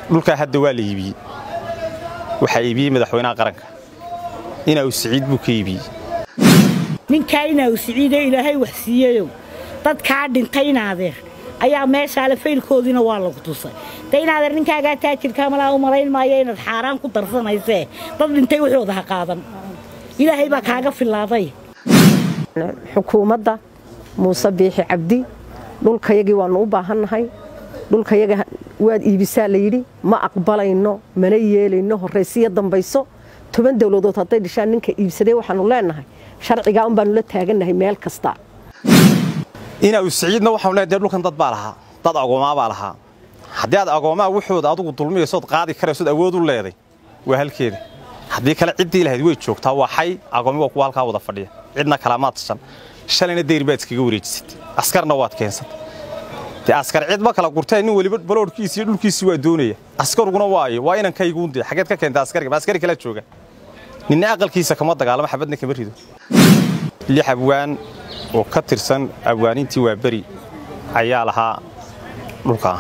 dhulkaa hadda waa la iibiyey waxaa iibiyey madaxweynaha qaranka inaa siciid buu ka iibiyey ninkaa inaa siciidee ilaahay wax siiyeyow dadkaa dhintay inaadeer ayaa meeshaale faylkoodiina waa lagu tusay de inaadeer ninkaagaa taajirkaa malaa u malayn maayo inaad xaaraan ku darsanaysee dad dhintay waxooda ha qaadan ilaahay baa kaaga filaaday xukuumadda muuse biixi cabdi dhulkayagii waannu u baahannahay dhulkayaga waad iibisaa layidhi ma aqbalayno mana yeelayno horraysiyo dambayso toban dowladood hadday dhishaan ninka iibsadee waxaannu leennahay sharcigaa un baannu la taagannahay meel kasta inaa siciidna waxaanu leedahay dee dhulkan dad baa lahaa dad agoomaa baa lahaa haddii aad agoomaa wuxooda adugu dulmiyaysood qaadi karaysood awood u leeday waa halkeeda haddii kale ciddii lahayd way joogtaa waa xay agoomi waa kuwa halkaa wada fadhiya cidna kalamaad tashan shalayna dayr baad iskaga wareejisatay askarna waad keensatay dee askar cid ma kala gurteen nin weliba baloodhkiisi iyo dhulkiisii waa doonaya askaruguna waayo waa inankayguundee xageed ka keenta askariga ma askari kala jooga ninna aqalkiisa kama dagaalamo xabadna kama rido lix abwaan oo ka tirsan abwaanintii waa beri ayaa lahaa dhulkaa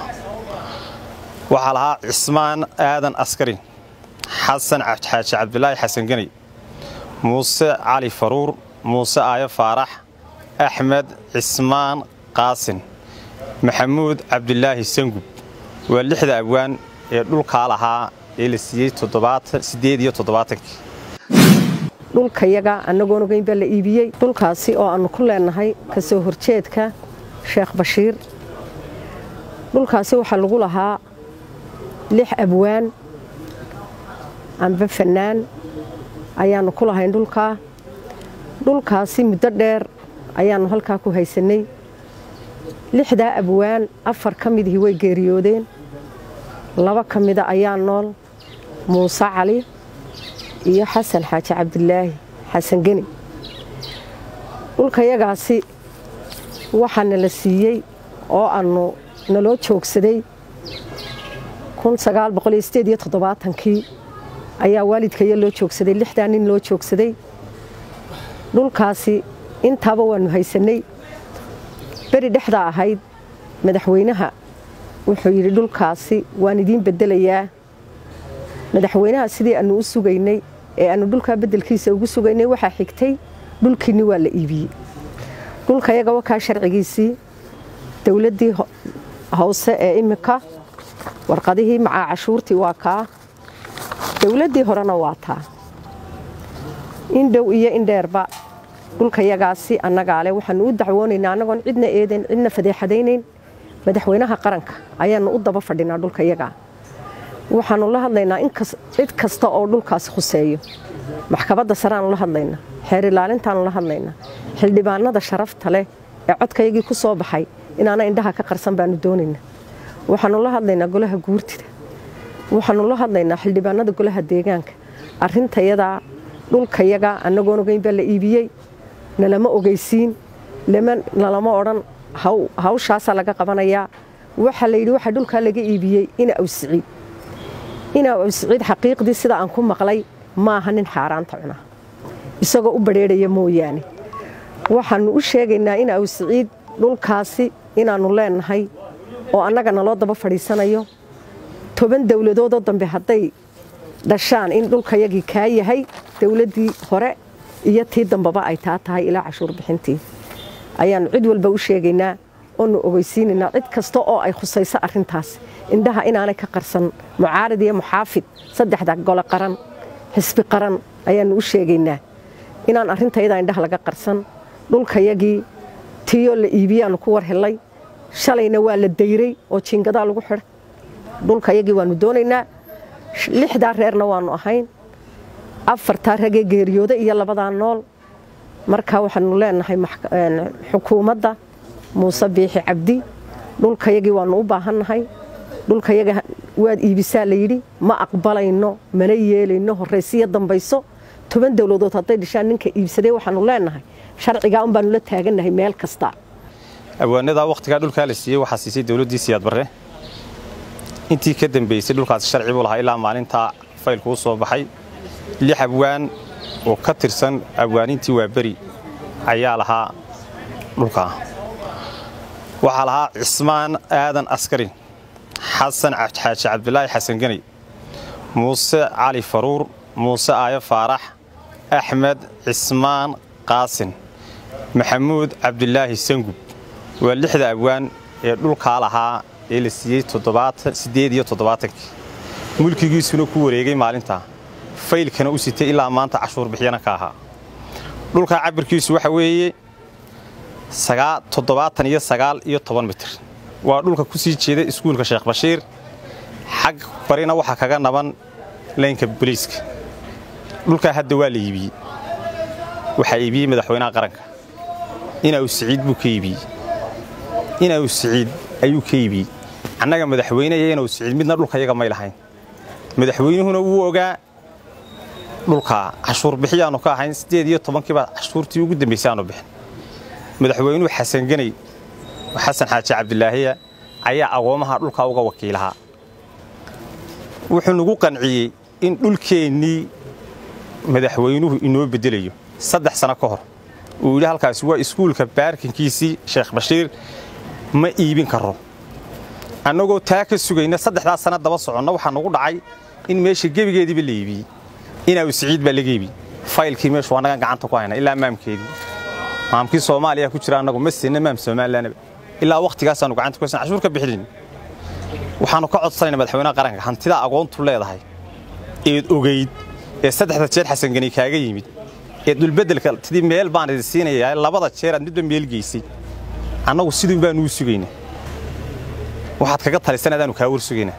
waxaa lahaa cismaan aadan askarin xasan xaaji cabdilaahi xasan ganay muuse cali faruur muuse aayo faarax axmed cismaan qaasin maxamuud cabdilaahi sangub waa lixda abwaan ee dhulkaa lahaa ee la siiyey siddeed iyo toddobaatankii dhulkayaga annagoon ogeyn baa la iibiyey dhulkaasi oo aannu ku leennahay ka soo horjeedka sheekh bashiir dhulkaasi waxaa lagu lahaa lix abwaan amba fannaan ayaannu ku lahayn dhulkaa dhulkaasi muddo dheer ayaannu halkaa ku haysannay lixdaa abwaan afar ka midihii way geeriyoodeen laba ka mida ayaa nool muuse cali iyo xasan xaaji cabdilaahi xasan geni dhulkayagaasi waxaana la siiyey oo aannu naloo joogsaday kii ayaa waalidkaya loo joogsaday lixdaa nin loo joogsaday dhulkaasi intaaba waannu haysannay beri dhexdaa ahayd madaxweynaha wuxuu yidhi dhulkaasi waan idiin beddelayaa madaxweynaha sidii aannu u sugaynay ee aannu dhulkaa beddelkiisa ugu sugaynay waxaa xigtay dhulkiinni waa la iibiyey dhulkayaga wakaa sharcigiisii dowladdii hoose ee iminka warqadihii macaa cashuurtii waa kaa dowladdii horena waa taa indhow iyo indheerba dhulkayagaasi annagaale waxaannu u dacwoonaynaa annagoon cidna eedayn cidna fadeexadaynayn madaxweynaha qaranka ayaannu u daba fadhinaa dhulkayagaa waxaannu la hadlaynaa cid kasta oo dhulkaasi khuseeyo maxkamadda sareaannu la hadlaynaa xeer ilaalintaannu la hadlaynaa xildhibaanada sharafta leh ee codkayagii ku soo baxay inaana indhaha ka qarsan baannu doonaynaa waxaannu la hadlaynaa golaha guurtida waxaannu la hadlaynaa xildhibaanada golaha deegaanka arrintayadaa dhulkayaga annagoon ogeyn baa la iibiyey nalama ogeysiin nalama odhan hawshaasaa laga qabanayaa waxaa la yidhi waxaa dhulkaa laga iibiyey ina awsiciid ina awsiciid xaqiiqdii sida aan ku maqlay maaha nin xaaraanta cuna isagoo u badrheedhaya mooyaane waxaannu u sheegaynaa ina awsiciid dhulkaasi inaannu leennahay oo annaga naloo daba fadhiisanayo toban dowladoodoo dambe hadday dhashaan in dhulkayagii kaa yahay dowladdii hore iyo tii dambeba ay taa tahay ilaa cashuur bixintii ayaannu cid walba u sheegaynaa oonu ogeysiinaynaa cid kasta oo ay khusayso arrintaas indhaha inaanay ka qarsan mucaarid iyo muxaafid saddexda gole qaran xisbi qaran ayaannu u sheegaynaa inaan arrintayadaa indhaha laga qarsan dhulkayagii tiiyoo la iibiyaannu ku war hellay shalayna waa la dayray oo jiingadaa lagu xidha dhulkayagii waannu doonaynaa lixdaa reerna waannu ahayn afartaa ragee geeriyooda iyo labadaa nool markaa waxaannu leennahay xukuumadda muuse biixi cabdi dhulkayagii waannu u baahannahay dhulkayaga waad iibisaa layidhi ma aqbalayno mana yeelayno horraysiyo dambayso toban dowladood hadday dhishaan ninka iibsadee waxaannu leennahay sharcigaa un baannu la taagannahay meel kasta abwaanadaa wakhtigaa dhulkaa la siiyey waxaa siisay dowladdii siyaad barre intii ka dambaysay dhulkaasi sharci buu lahaa ilaa maalintaa faylku u soo baxay lix abwaan oo ka tirsan abwaanintii waa beri ayaa lahaa dhulkaa waxaa lahaa cismaan aadan askarin xasan xaaji cabdilaahi xasan geney muuse cali faruur muuse aayo faarax axmed cismaan qaasin maxamuud cabdilaahi sangub waa lixda abwaan ee dhulkaa lahaa ee la siiyey siddeed iyo toddobaatankii mulkigiisuna ku wareegay maalintaa faylkana u sitay ilaa maanta cashuur bixyana ka ahaa dhulkaa cabirkiisu waxa weeye toddobaatan iyo sagaal iyo toban mitir waa dhulka ku sii jeeda iskuulka sheekh bashiir xag barina waxaa kaga naban laynka boliiska dhulkaa hadda waa la iibiyey waxaa iibiyey madaxweynaha qaranka inaa u siciid buu ka iibiyey inaa u siciid ayuu ka iibiyey annaga madaxweynaya inau siciid midna dhulka yaga may lahayn madaxweynuhuna wuu ogaa dhulkaa cashuur bixiyaannu ka ahayn siddeed iyo tobankiibaa cashuurtii ugu dambaysay aanu bixin madaxweynuhu xasan geney xasan xaaji cabdilaahiya ayaa agoomaha dhulkaa uga wakiilahaa wuxuu nagu qanciyey in dhulkeennii madaxweynuhu inoo beddelayo saddex sano ka hor uu yidhi halkaasi waa iskuulka baarkinkiisii sheekh bashiir ma iibin karo annagoo taa ka sugayna saddexdaa sana daba soconna waxaa nagu dhacay in meesha gebigeediiba la iibiyey inaa siciid baa laga iibiyey faylkii meeshu annagan gacanta ku hayna ilaa maamkeedii maamkii soomaaliya ku jira annagu ma siinna maam somalilanaba ilaa wakhtigaasaanu gacanta ku haysan cashuur ka bixinin waxaannu ka codsanayna madaxweynaha qaranka hantidaa agoontu leedahay eed ogayd ee saddexda jeer xasangeni kaaga yimid ee dhulbeddelka tidii meel baan idin siinayaa labada jeer aad midba meel geysay annagu siduun baanu u sugaynaa waxaad kaga talisan adaanu kaa war sugaynaa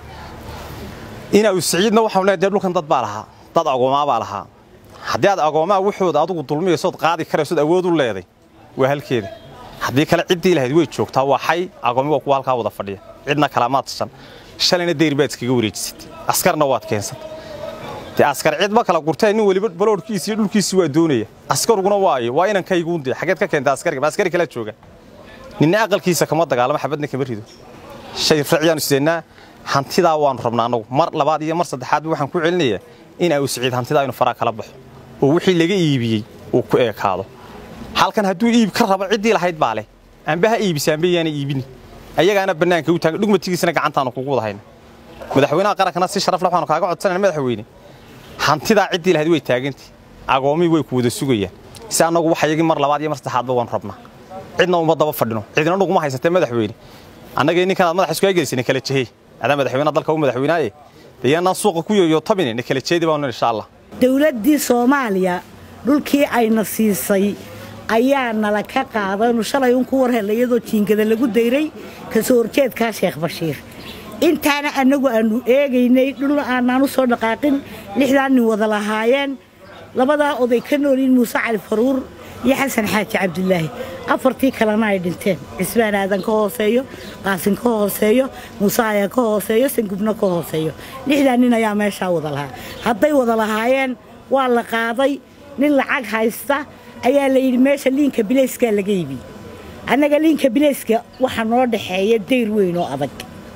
inaa u siciidna waxaanu leedahay dee dhulkan dad baa lahaa dad agoomaa baa lahaa haddii aad agoomaa wuxuuda adugu dulmiyaysood qaadi karaysood awood u leeday waa halkeeda haddii kale ciddii lahayd way joogtaa waa xay agoomi waa kuwa halkaa wada fadhiya cidna kalamaad shan shalayna dayr baad iskaga wareejisatay askarna waad keensatay dee askar cid ma kala gurteen nin weliba baloodhkiisi iyo dhulkiisii waa doonaya askaruguna waayo waa inankayguundee xageed ka keenta askariga ma askari kala jooga ninna aqalkiisa kama dagaalamo xabadna kama rido shay raciyaanu sideennaa hantidaa waannu rabnaa annagu mar labaad iyo mar saddexaadba waxaan ku celinayaa in au siciid hantidaa inu faraa kala baxo oo wixii laga iibiyey uu ku eekaado halkan hadduu iib ka rabo ciddii lahayd baa leh amba ha iibisa amba yaana iibini ayagaana bannaanka u taagan dhugmatigiisana gacantaannu kugu wada hayna madaxweynaha qarankana si sharaf leh waxaanu kaaga codsanayna madaxweyne hantidaa ciddii lahayd way taagantay agoomii way ku wada sugayaan si annagu waxayagii mar labaad iyo mar saddexaadba waanu rabnaa cidna uma daba fadhino cidina nuguma haysatee madaxweyne annagii ninkanaad madaxa isku eegaysa na kala jehey adaa madaxweynaha dalka u madaxweynaaye dayaanaan suuqa ku yoyotabine na kala jeedi baanu insha allah dowladdii soomaaliya dhulkii ayna siisay ayaa nala ka qaadaynu shalay un ku war hella iyadoo jiingada lagu dayray kasoo horjeedkaa sheekh bashiir intaana annagu aannu eegaynay dhul aanaan u soo dhaqaaqin lixdaa nin wada lahaayeen labadaa oday ka noolyiin muuse cali faruur iyo xasan xaaji cabdilaahi afartii kalena ay dhinteen cismaan aadan ka hooseeyo qaasin ka hooseeyo muuse ayaa ka hooseeyo sangubna ka hooseeyo lixdaa nin ayaa meeshaa wada lahaa hadday wada lahaayeen waa la qaaday nin lacag haysta ayaa la yidhi meesha liinka bileyskaa laga iibiyey annaga liinka bileyska waxaa noo dhaxeeya dayr weyn oo adag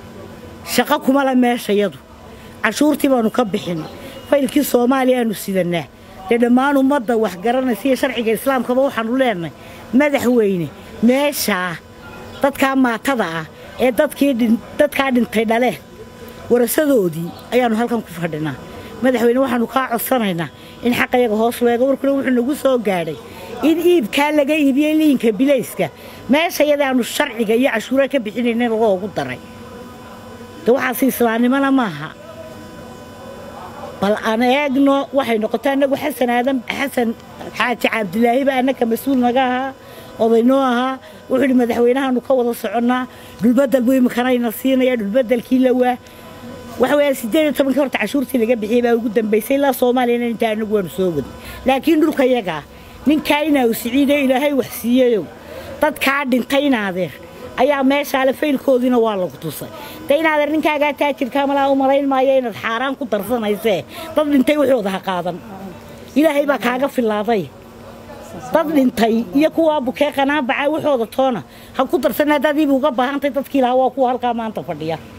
shaqo kuma le meeshayadu cashuurtii baannu ka bixin faylkii soomaaliya aanu sidannaa dee dhammaan ummadda wax garanaysa iyo sharciga islaamkaba waxaannu leenahay madaxweyne meeshaa dadkaa maatada ah ee dadkaa dhintay dhaleen warasadoodii ayaannu halkan ku fadhinaa madaxweyne waxaannu kaa codsanaynaa in xaqayaga hoos leego warkuna wuxuu nagu soo gaadhay in iibkaa laga iibiyey liinka bilayska meesha yadaannu sharciga iyo cashuura ka bixinayna lagoogu daray de waxaasi islaamnimona maaha bal aan eegno waxay noqotay annagu xasan aadan xasan xaaji cabdilaahiba annaka mas-uul naga ahaa odaynoo ahaa wuxuu idhi madaxweynahaanu ka wada soconnaa dhulbedel buu imikanayna siinaya dhulbedelkii lawaa waxa weeyaan siddeed iyo tobankii horta cashuurtii laga bixiyey baa ugu dambaysay ilaa soomaaliyana intaa annagu waanu soo wadnay laakiin dhulka yagaa ninkaa inaa u siciido ilaahay wax siiyeyow dadkaa dhintay inaadeer ayaa meeshaale faylkoodiina waa lagu tusay de inaadeer ninkaagaa taajirkaa malaa u malayn maayo inaad xaaraan ku darsanaysee dad dhintay wuxuuda ha qaadan ilaahay baa kaaga filaaday dad dhintay iyo kuwaa bukee qanaabaca waxooda toona ha ku darsan haddaad iibi uga baahantay dadkii lahaa waa kuwa halkaa maanta fadhiya